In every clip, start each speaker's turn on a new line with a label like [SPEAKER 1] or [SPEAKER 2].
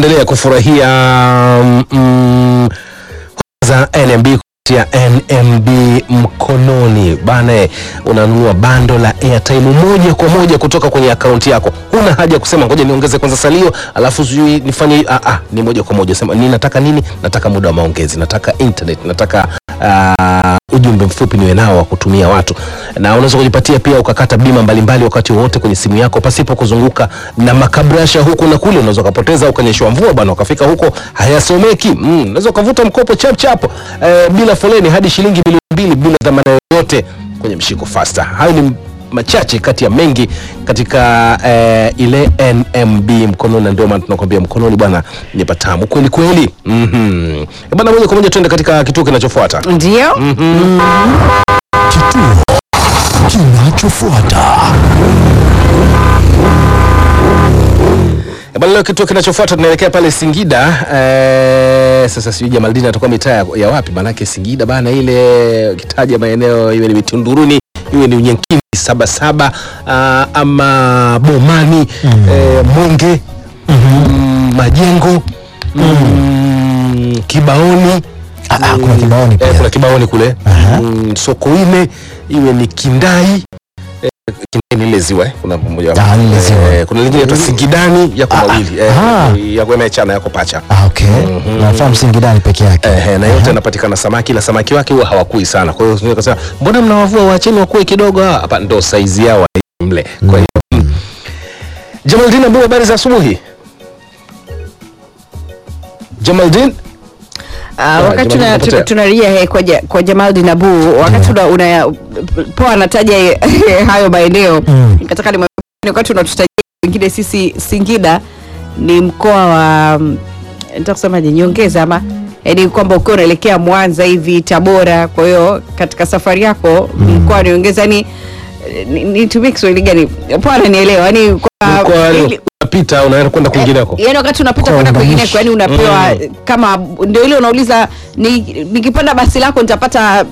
[SPEAKER 1] kuendelea kufurahia mm, za NMB kupitia NMB mkononi bana, unanunua bando la airtime moja kwa moja kutoka kwenye akaunti yako. Huna haja ya kusema ngoja niongeze kwanza salio alafu sijui nifanye. Ah, ah, ni moja kwa moja sema, ninataka nini? Nataka muda wa maongezi, nataka internet, nataka ah, ujumbe mfupi niwe nao wa kutumia watu, na unaweza kujipatia pia ukakata bima mbalimbali wakati wowote kwenye simu yako pasipo kuzunguka na makabrasha huku na kule. Unaweza ukapoteza ukanyeshwa mvua bwana, ukafika huko hayasomeki. Mm, unaweza ukavuta mkopo chap chap eh, bila foleni hadi shilingi milioni mbili bila dhamana yoyote kwenye mshiko fasta. Hayo ni machache kati ya mengi katika eh, ile NMB mkononi, na ndio maana tunakwambia mkononi bwana ni patamu kweli kweli. Mhm. Eh, Bwana, moja kwa moja tuende katika kituo kinachofuata.
[SPEAKER 2] Ndio.
[SPEAKER 3] Kituo kinachofuata.
[SPEAKER 1] Eh, Bwana, leo kituo kinachofuata tunaelekea pale Singida. Eh, sasa sijui Jamaldini atakuwa mitaa ya, ya wapi? Maanake Singida bana, ile kitaja maeneo iwe ni Mitunduruni iwe ni Unyankini Sabasaba ah, ama Bomani eh, Mwenge mm, Majengo mm, Kibaoni
[SPEAKER 3] Ah, ah, kuna Kibaoni pia.
[SPEAKER 1] eh, kuna Kibaoni kule mm, Sokoine iwe ni Kindai eh, Kindai ni ile ziwa eh, kuna mmoja
[SPEAKER 3] Ah, lile ziwa.
[SPEAKER 1] eh, kuna lingine tu Singidani yako
[SPEAKER 3] Ah,
[SPEAKER 1] mawili eh,
[SPEAKER 3] ah.
[SPEAKER 1] yako yamechana yako pacha
[SPEAKER 3] Ah, okay. Nafahamu Singidani peke yake.
[SPEAKER 1] Eh, na yote yanapatikana samaki, na samaki wake huwa hawakui sana. Kwa hiyo unaweza kusema mbona mnawavua, waacheni wakue kidogo. Ah, Hapa ndo saizi yao wa- mle. Kwa hiyo mm. Jamaldin Abu, habari za asubuhi. Jamaldin
[SPEAKER 2] Ah,
[SPEAKER 1] Ah,
[SPEAKER 2] wakati
[SPEAKER 1] Jamal
[SPEAKER 2] tuna-
[SPEAKER 1] unapotea.
[SPEAKER 2] tuna- tunarejea he, kwa, ja- kwa Jamaldin Abu wakati una, una poa anataja eh, hayo maeneo
[SPEAKER 3] Mm.
[SPEAKER 2] nikataka nimwambie wakati unatutajia wengine sisi Singida ni mkoa wa mm, nataka kusemaje nyongeza ama yaani kwamba ukiwa unaelekea Mwanza hivi Tabora kwa hiyo katika safari yako mkoa wa nyongeza yani ni- nitumie Kiswahili gani poa ananielewa yani kwa
[SPEAKER 1] kwa
[SPEAKER 2] ili-
[SPEAKER 1] unapita unaenda kwenda kwingineko.
[SPEAKER 2] yani wakati unapita
[SPEAKER 3] Kwa
[SPEAKER 2] kwenda
[SPEAKER 3] uunganishi.
[SPEAKER 2] kwingineko yani unapewa kama ndio ile unauliza ni, nikipanda basi lako nitapata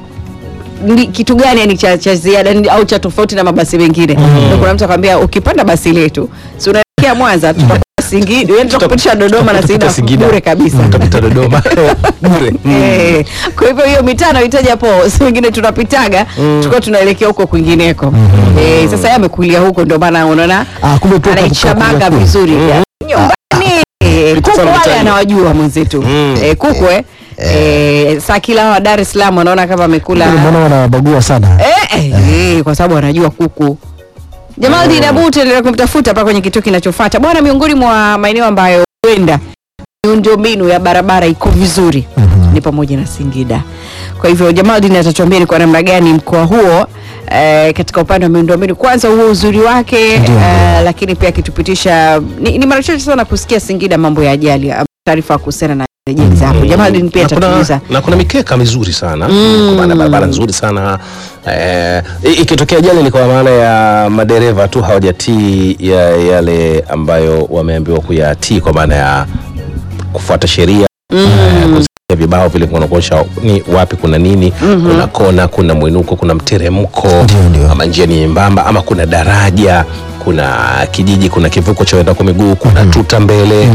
[SPEAKER 2] ni, kitu gani yani cha, cha ziada ni- au cha tofauti na mabasi mengine ndio kuna mtu akwambia ukipanda basi letu si unaelekea Mwanza tutakuwa Singida yani tutakupitisha Dodoma na
[SPEAKER 1] Tutapita
[SPEAKER 2] Singida bure kabisa
[SPEAKER 1] Tutapita Dodoma bure. Mm.
[SPEAKER 2] Eh, kwa hivyo hiyo mitano itaja hapo si wengine tunapitaga tulikuwa tunaelekea huko kwingineko eh, sasa yeye amekulia huko ndio maana unaona
[SPEAKER 3] Ah, kumbe tu
[SPEAKER 2] anaichabaga
[SPEAKER 3] kakulia kule.
[SPEAKER 2] vizuri nyumbani
[SPEAKER 1] Vitu
[SPEAKER 2] kuku
[SPEAKER 1] sana
[SPEAKER 2] wale
[SPEAKER 1] mitaani.
[SPEAKER 2] anawajua mwenzetu
[SPEAKER 1] Mm.
[SPEAKER 2] eh, kuku eh. Eh, saa kila wa Dar es Salaam wanaona kama amekula
[SPEAKER 3] Kule Mbona wanabagua sana?
[SPEAKER 2] eh, eh, eh, kwa sababu anajua kuku Jamal mm. Dabu tuendelea kumtafuta hapa kwenye kituo kinachofuata bwana. Miongoni mwa maeneo ambayo huenda miundombinu ya barabara iko vizuri ni pamoja na Singida. Kwa hivyo Jamaldin atatuambia ni kwa namna gani mkoa huo eh, katika upande wa miundombinu, kwanza huo uzuri wake eh, lakini pia akitupitisha ni, ni mara chache sana kusikia Singida mambo ya ajali, ah, taarifa kuhusiana na ajali za hapo. Jamaldin pia
[SPEAKER 1] na kuna,
[SPEAKER 2] atatuuliza
[SPEAKER 1] na kuna mikeka mizuri sana kwa maana barabara nzuri sana eh, i- ikitokea ajali ni kwa maana ya madereva tu hawajatii ya, yale ambayo wameambiwa kuyatii kwa maana ya kufuata sheria eh, kuzingatia vibao vile kunakuonyesha ni wapi kuna nini kuna kona kuna mwinuko kuna mteremko
[SPEAKER 3] Ndio, ndio.
[SPEAKER 1] ama njia ni nyembamba ama kuna daraja kuna kijiji kuna kivuko cha waenda kwa miguu kuna tuta mbele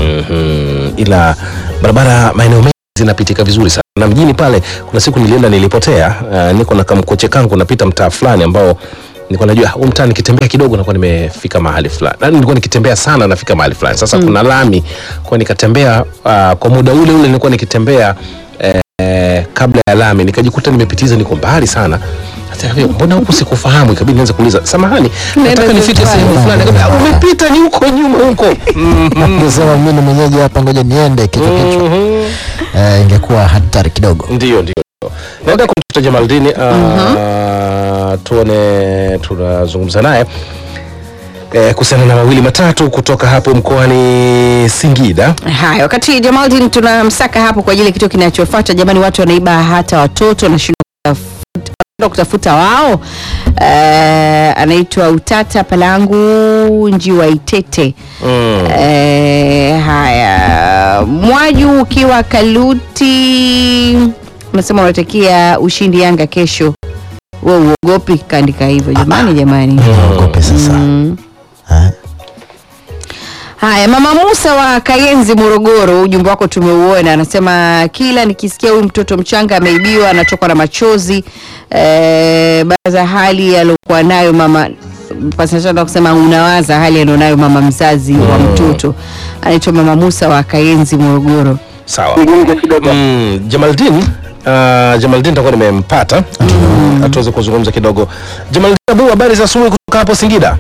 [SPEAKER 1] Mhm. ila barabara maeneo mengi zinapitika vizuri sana na mjini pale kuna siku nilienda nilipotea uh, niko na kamkoche kangu napita mtaa fulani ambao nilikuwa najua huu mtaa nikitembea kidogo nakuwa nimefika mahali fulani na nilikuwa nikitembea sana nafika mahali fulani sasa kuna lami kwa nikatembea uh, kwa muda ule ule nilikuwa nikitembea eh, kabla ya lami nikajikuta nimepitiza niko mbali sana Hata hivi, mbona huku sikufahamu ikabidi nianze kuuliza samahani nataka nifike
[SPEAKER 2] safari.
[SPEAKER 1] sehemu fulani Akaniambia, "Ah, umepita ni huko nyuma huko
[SPEAKER 3] Ningesema mimi ni mwenyeji hapa, ngoja niende kichwa kichwa. Eh, ingekuwa hatari kidogo.
[SPEAKER 1] ndio ndio naenda kumtafuta Jamaldini uh, tuone tunazungumza naye eh, kuhusiana na mawili matatu kutoka hapo mkoani Singida.
[SPEAKER 2] Haya, wakati Jamaldin tunamsaka hapo kwa ajili ya kituo kinachofuata. Jamani, watu wanaiba hata watoto wanashindwa kutafuta- wanashindwa kutafuta wao. Eh, anaitwa Utata Palangu Njiwa Itete.
[SPEAKER 1] Mm.
[SPEAKER 2] Eh, haya, Mwaju ukiwa Kaluti unasema unatakia ushindi Yanga kesho. Wewe uogopi? Kaandika hivyo jamani, jamani.
[SPEAKER 3] Ogope sasa.
[SPEAKER 2] Mm.
[SPEAKER 3] Eh,
[SPEAKER 2] Haya, mama Musa wa Kayenzi, Morogoro, ujumbe wako tumeuona. Anasema kila nikisikia huyu mtoto mchanga ameibiwa anatokwa na machozi eh, baza hali aliyokuwa nayo mama pasachana kusema unawaza hali alionayo mama mzazi wa mtoto. Anaitwa mama Musa wa Kayenzi, Morogoro.
[SPEAKER 1] Sawa. Mm, Jamaldin uh, Jamaldin nitakuwa nimempata mm. atuweze kuzungumza kidogo. Jamaldin Abu, habari za asubuhi kutoka hapo Singida.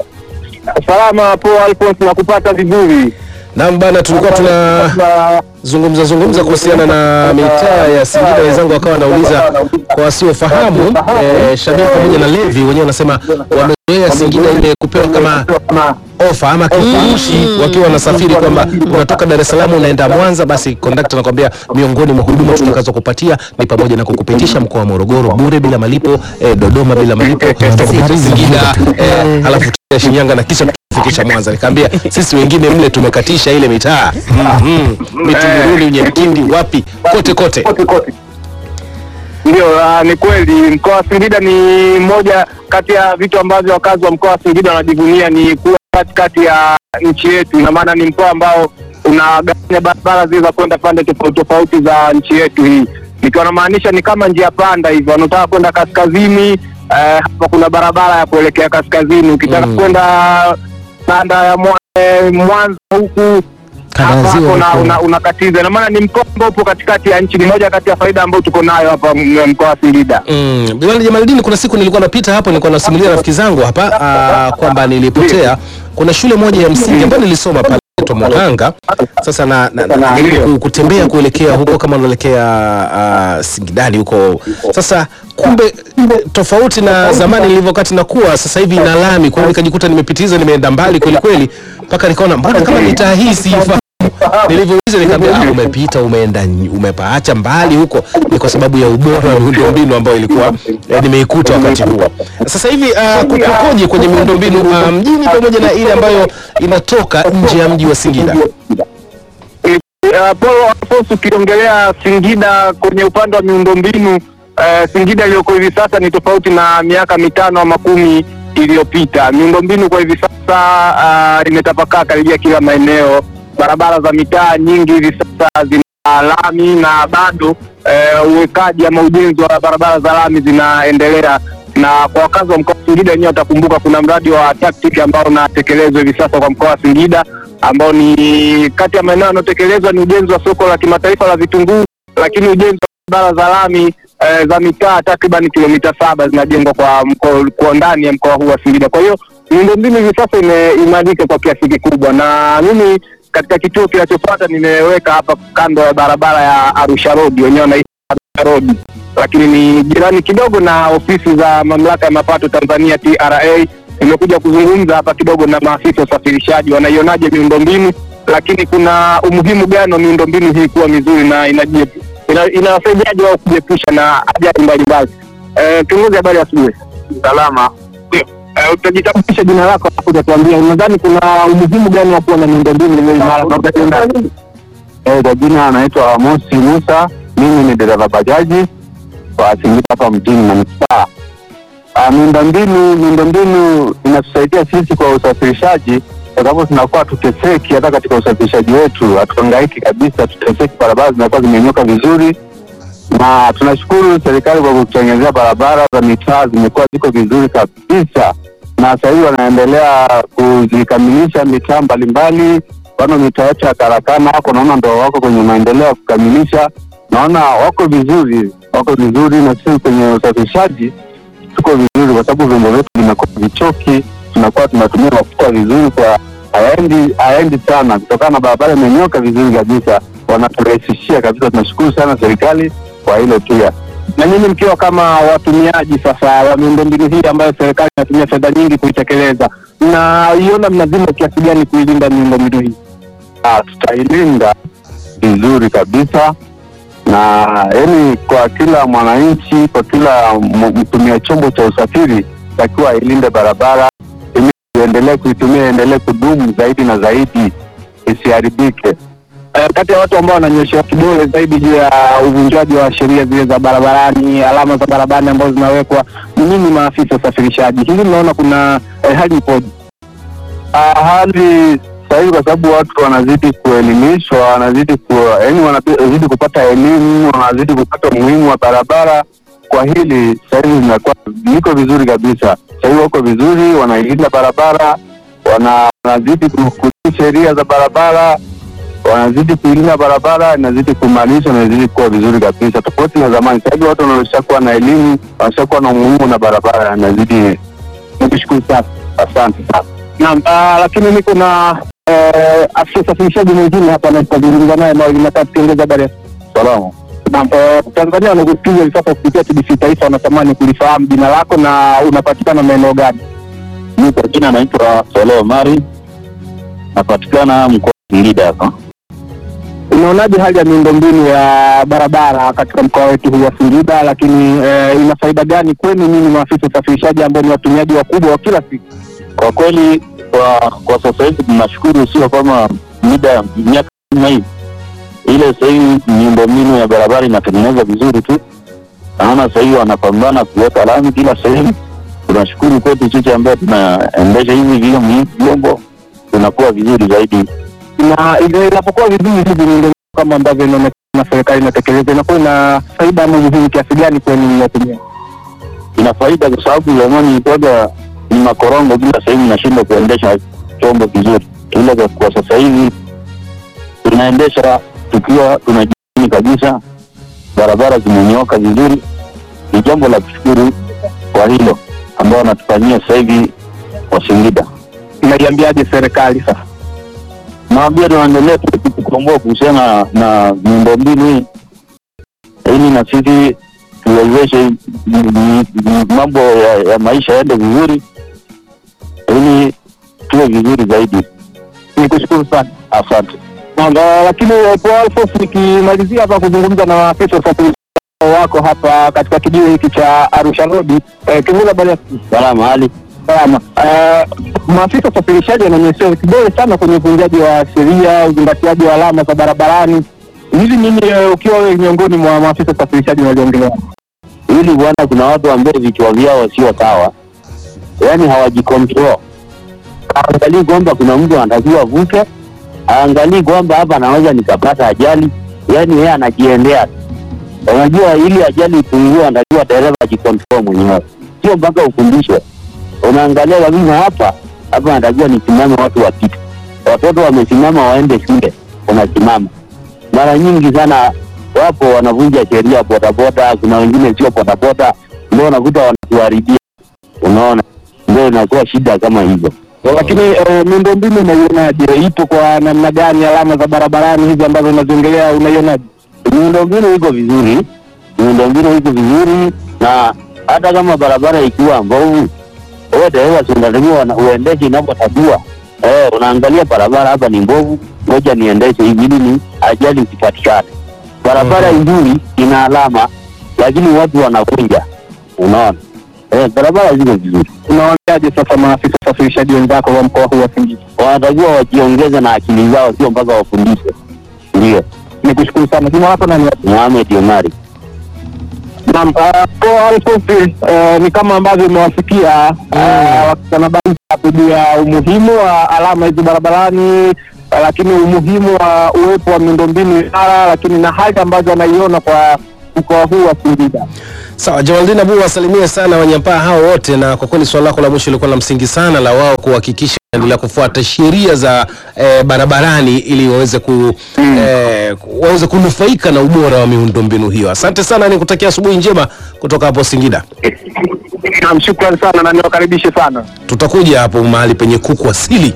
[SPEAKER 4] Salama po Alphonse, na kupata vizuri.
[SPEAKER 1] Naam bana, tulikuwa tunazungumza zungumza kuhusiana na mitaa ya Singida. Wenzangu wakawa wanauliza kwa wasiofahamu, eh, Shabir pamoja na Levi wenyewe wanasema wamezoea Singida ile kupewa kama ofa ama kifurushi wakiwa wanasafiri, kwamba unatoka Dar es Salaam unaenda Mwanza, basi kondakta anakwambia miongoni mwa huduma tutakazo kupatia ni pamoja na kukupitisha mkoa wa Morogoro bure bila malipo, eh, Dodoma bila malipo, tutakupitisha Singida, eh, alafu tutaenda Shinyanga na kisha kufikisha Mwanza. Nikamwambia sisi wengine mle tumekatisha ile mitaa mm Mitunduruni, Unyamkindi, wapi kote kote.
[SPEAKER 4] Ndio, ah, ni kweli mkoa wa Singida ni moja kati ya vitu ambavyo wakazi wa mkoa wa Singida wanajivunia ni kuwa katikati ya nchi yetu. Ina maana ni mkoa ambao unagawanya barabara zile za kwenda pande tofauti tofauti za nchi yetu hii, nikiwa namaanisha ni kama njia panda hivyo. Wanataka kwenda kaskazini, eh, hapa kuna barabara ya kuelekea kaskazini. Ukitaka
[SPEAKER 1] Mm.
[SPEAKER 4] kwenda kanda ya Mwa- eh, Mwanza huku
[SPEAKER 3] Kanda ya
[SPEAKER 4] hapa
[SPEAKER 3] Ziwa
[SPEAKER 4] hapo una-
[SPEAKER 3] huko.
[SPEAKER 4] una- unakatiza. Ina maana ni mkoa ambao upo katikati ya nchi, ni moja kati ya faida ambayo tuko nayo hapa m- mkoa wa Singida.
[SPEAKER 1] Mm, Bwana Jamaldini, kuna siku nilikuwa napita hapo, nilikuwa nasimulia rafiki zangu hapa ah, kwamba nilipotea. Kuna shule moja ya msingi ambayo nilisoma pale inaitwa Mohanga. Sasa na, na, na, na ku- kutembea kuelekea huko kama unaelekea ah, Singidani huko. Sasa kumbe tofauti na zamani nilivyokati nakuwa, sasa hivi ina lami, kwa hiyo nikajikuta nimepitiza, nimeenda mbali kweli kweli, mpaka nikaona mbona kama mitaa hii siifahamu nilivyouliza nikaambia ah, umepita umeenda ny- umepaacha mbali huko ni kwa sababu ya ubora wa miundombinu ambayo ilikuwa eh, nimeikuta wakati huo sasa hivi uh, kukoje kwenye miundombinu uh, mjini pamoja na ile ambayo inatoka nje ya mji wa Singida
[SPEAKER 4] Uh, Paul Alphonse, ukiongelea Singida kwenye upande wa miundombinu uh, Singida iliyoko hivi sasa ni tofauti na miaka mitano ama kumi iliyopita. Miundombinu kwa hivi sasa uh, imetapakaa karibia kila maeneo. Barabara za mitaa nyingi hivi sasa zina lami na bado uh, uwekaji ama ujenzi wa barabara za lami zinaendelea na kwa wakazi wa mkoa wa Singida wenyewe watakumbuka kuna mradi wa TACTIC ambao unatekelezwa hivi sasa kwa mkoa wa Singida ambao ni kati ya maeneo yanayotekelezwa ni ujenzi wa soko la kimataifa la vitunguu, lakini ujenzi wa barabara za lami eh, za mitaa takriban kilomita saba zinajengwa kwa mkoa kwa ndani ya mkoa huu wa Singida. Kwa hiyo miundombinu hivi sasa imeimarika kwa kiasi kikubwa, na mimi katika kituo kinachofuata nimeweka hapa kando ya barabara ya Arusha Road, wenyewe wanaita Arusha Road, lakini ni jirani kidogo na ofisi za mamlaka ya mapato Tanzania TRA. Nimekuja kuzungumza hapa kidogo na maafisa wa usafirishaji, wanaionaje miundombinu, lakini kuna umuhimu gani wa miundombinu hii kuwa mizuri na inaje- ina- inawasaidiaje wao kujiepusha na ajali mbalimbali. Eh, Kiongozi, habari ya asubuhi. Salama. Eh, utajitambulisha jina lako alafu utatuambia unadhani kuna umuhimu gani wa kuwa na miundombinu iliyo imara kabla tuenda
[SPEAKER 5] Eh, kwa jina anaitwa Amosi Musa, mimi ni dereva bajaji wa Singida hapa mjini manispaa. Ah, Miundombinu miundombinu inatusaidia sisi kwa usafirishaji, kwa sababu tunakuwa tuteseki hata katika usafirishaji wetu, hatuhangaiki kabisa, tuteseki, barabara zinakuwa zimenyooka vizuri, na tunashukuru serikali kwa kututengenezea barabara za mitaa zimekuwa ziko vizuri kabisa, na sasa hivi wanaendelea kuzikamilisha mitaa mbalimbali mfano mitaa yetu ya Karakana wako naona ndo wako kwenye maendeleo ya kukamilisha, naona wako vizuri, wako vizuri, na sisi kwenye usafirishaji tuko vizuri, kwa sababu vyombo vyetu vinakuwa vichoki, tunakuwa tunatumia mafuta vizuri, kwa hayaendi hayaendi sana, kutokana na barabara imenyoka vizuri kabisa, wanaturahisishia kabisa. Tunashukuru sana serikali kwa hilo pia.
[SPEAKER 4] na nyinyi mkiwa kama watumiaji sasa wa miundombinu hii ambayo serikali inatumia fedha nyingi kuitekeleza, mnaiona mnazima kiasi gani kuilinda miundombinu hii?
[SPEAKER 5] Ah, tutailinda vizuri kabisa na yani, kwa kila mwananchi, kwa kila m- mtumia chombo cha usafiri takiwa ailinde barabara ili iendelee kuitumia, iendelee kudumu zaidi na zaidi, isiharibike.
[SPEAKER 4] Eh, kati ya watu ambao wananyoshewa kidole zaidi juu ya uvunjaji wa sheria zile za barabarani, alama za barabarani ambazo zinawekwa, ni nini maafisa usafirishaji? Hili mnaona kuna eh, hali ipoje?
[SPEAKER 5] Ah, hali sasa hivi kwa sababu watu wanazidi kuelimishwa, wanazidi ku, yani wanazidi kupata elimu, wanazidi kupata umuhimu wa barabara. Kwa hili sasa hivi zinakuwa liko vizuri kabisa. Sasa hivi wako vizuri, wanailinda barabara, wana, wanazidi ku- kutii sheria za barabara, wanazidi kuilinda barabara, inazidi kuimarishwa na inazidi kuwa vizuri kabisa, tofauti na zamani. Sasa hivi watu wameshakuwa na elimu, wameshakuwa na umuhimu na barabara, inazidi. Nikushukuru sana, asante sana.
[SPEAKER 4] Naam, ah, lakini niko na eh, afisa usafirishaji mwingine hapa na tutazungumza naye mawili matatu tukiongeza habari ya
[SPEAKER 5] Salamu.
[SPEAKER 4] Naam, eh, Tanzania wanakusikiza hivi sasa kupitia TBC Taifa, wanatamani kulifahamu jina lako na unapatikana maeneo gani?
[SPEAKER 5] Mi kwa jina naitwa Sole Omari, napatikana mkoa wa Singida hapa.
[SPEAKER 4] Unaonaje hali ya miundombinu ya barabara katika mkoa wetu huu wa Singida, lakini eh, ina faida gani kwenu ninyi maafisa usafirishaji ambao ni watumiaji wakubwa wa kila siku?
[SPEAKER 5] Kwa kweli kwa kwa sasa hivi tunashukuru, sio kama mida miaka kama hii ile. Sasa hivi miundombinu ya barabara inatengenezwa vizuri tu, naona sasa hivi wanapambana kuweka lami kila sehemu. Tunashukuru kwetu sisi ambayo tunaendesha hivi vyo- vyombo, tunakuwa vizuri zaidi.
[SPEAKER 4] na ile inapokuwa vizuri hivi miundombinu kama ambavyo inaonekana serikali inatekeleza, inakuwa ina faida ama umuhimu kiasi gani kwenu mnatumia?
[SPEAKER 5] ina faida kwa sababu zamani ilikuwaga ni makorongo kila sehemu, nashindwa kuendesha chombo vizuri, ila kwa, kwa sasa hivi tunaendesha tukiwa tunajiamini kabisa, barabara zimenyooka vizuri. Ni jambo la kushukuru kwa hilo ambao wanatufanyia sasa hivi wa Singida.
[SPEAKER 4] Naiambiaje serikali sasa?
[SPEAKER 5] Naambia tunaendelea tu kukomboa kuhusiana na miundombinu hii, ili na sisi tuwezeshe m- m- m- mambo ya, ya maisha yaende vizuri, ili tuwe vizuri zaidi.
[SPEAKER 4] Nikushukuru sana.
[SPEAKER 5] Asante.
[SPEAKER 4] Na, na, lakini eh, Paul Alphonse, nikimalizia hapa kuzungumza na maafisa usafirishaji wako hapa katika kijiwe hiki cha Arusha Road, eh, kiongozi habari ya
[SPEAKER 5] Salama hali
[SPEAKER 4] salama. Eh, maafisa usafirishaji wanaonyesha kidole sana kwenye uvunjaji wa sheria, uzingatiaji wa alama za barabarani. Hivi nini, eh, ukiwa wewe miongoni mwa maafisa usafirishaji unaliongelea?
[SPEAKER 5] hili bwana, kuna watu ambao vichwa vyao sio sawa, yaani hawajikontrol. Haangalii kwamba kuna mtu anatakiwa avuke, haangalii kwamba hapa anaweza nikapata ajali, yaani yeye anajiendea tu. Unajua, ili ajali ipungue, anatakiwa dereva ajikontrol mwenyewe, sio mpaka ufundishwe. Unaangalia kabisa hapa hapa, anatakiwa nisimame, watu wapite, watoto wamesimama waende shule, unasimama. Mara nyingi sana wapo wanavunja sheria bodaboda, kuna wengine sio bodaboda, ndio unakuta wanatuharibia. Unaona, ndio inakuwa shida kama hizo.
[SPEAKER 4] Lakini eh, miundombinu unaionaje? Ipo kwa namna gani? Alama za barabarani hizi ambazo unaziongelea unaionaje?
[SPEAKER 5] Miundombinu iko vizuri, miundombinu iko vizuri, na hata kama barabara ikiwa mbovu, wewe dereva si unatakiwa una- uendeshe inapotakiwa. Eh, unaangalia barabara hapa ni mbovu, ngoja niendeshe hivi ili ni ajali isipatikane. Barabara nzuri ina alama, lakini watu wanavunja. Unaona, eh, barabara ziko vizuri,
[SPEAKER 4] Unawaambiaje sasa maafisa usafirishaji wenzako wa mkoa huu wa Singida?
[SPEAKER 5] wanatakiwa wajiongeze na akili zao, sio mpaka wafundishwe. Ndio,
[SPEAKER 4] Nikushukuru sana. Jina lako nani?
[SPEAKER 5] Mohamed Omari.
[SPEAKER 4] Naam, uh, Paul Alphonse, uh, ni kama ambavyo imewasikia uh, wakitanabaisha juu ya umuhimu wa alama hizi barabarani uh, lakini umuhimu wa uwepo wa miundombinu imara, lakini na hali ambazo anaiona kwa mkoa huu wa Singida.
[SPEAKER 1] Sawa, Jamaldin Abu wasalimie sana wanyampaa hao wote, na kwa kweli swala lako la mwisho lilikuwa la msingi sana la wao kuhakikisha endelea kufuata sheria za eh, barabarani ili waweze ku, eh, ku- waweze kunufaika na ubora wa miundombinu hiyo. Asante sana, nikutakia asubuhi njema kutoka hapo Singida.
[SPEAKER 4] Naam, shukrani sana na niwakaribishe sana.
[SPEAKER 1] Tutakuja hapo mahali penye kuku asili.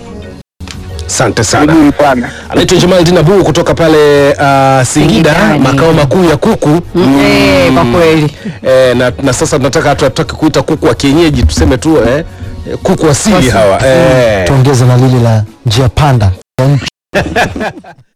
[SPEAKER 1] Asante sana.
[SPEAKER 4] Karibuni sana.
[SPEAKER 1] Anaitwa Jamaldin Abu kutoka pale uh, Singida,
[SPEAKER 2] Singidani.
[SPEAKER 1] makao makuu ya kuku
[SPEAKER 2] Eh, kwa kweli
[SPEAKER 1] eh, na, na sasa tunataka hatutaki kuita kuku wa kienyeji tuseme tu eh, eh, kuku asili hawa eh.
[SPEAKER 3] tuongeze na lile la njia panda ya nchi